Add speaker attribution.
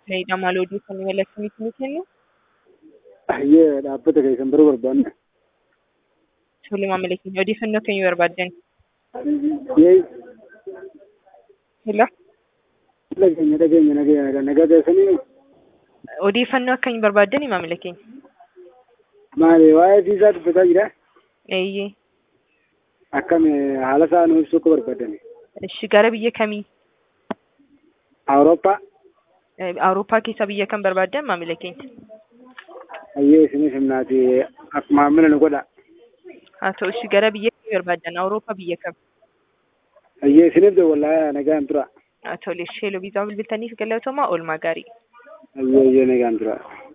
Speaker 1: Maamiltoota maal odeeffannoo mallattoon ni kennu?
Speaker 2: Ayyee dhaabbata keessan biroo barbaanne.
Speaker 1: Tole maamila keenya odeeffannoo akkamii barbaaddan?
Speaker 2: Yee
Speaker 1: Hello?
Speaker 2: dhageenya dhageenya nagaa nagaa keessanii
Speaker 1: Odeeffannoo akkamii barbaaddan maamila keenya?
Speaker 2: maali waa'ee viizaa dubbataa jira?
Speaker 1: Eeyyee.
Speaker 2: Akkami haala isaa nu ibsuu akka barbaadan.
Speaker 1: Ishi gara biyya kamii?
Speaker 2: Awurooppaa
Speaker 1: Eh, Awurooppaa keessaa biyya kam barbaaddan maamila keenya?
Speaker 2: ayyee isinis himnaati akkuma hammina nu godha.
Speaker 1: Haa ta'u ishi gara biyya kamii barbaaddan? Awurooppaa biyya kam?
Speaker 2: Ayyee isiniif wallaahi nagaan tura.
Speaker 1: Haa tole ishee viizaa bilbiltaniif galatoomaa oolmaa gaarii.
Speaker 2: Ayyee ayyee nagaan tura.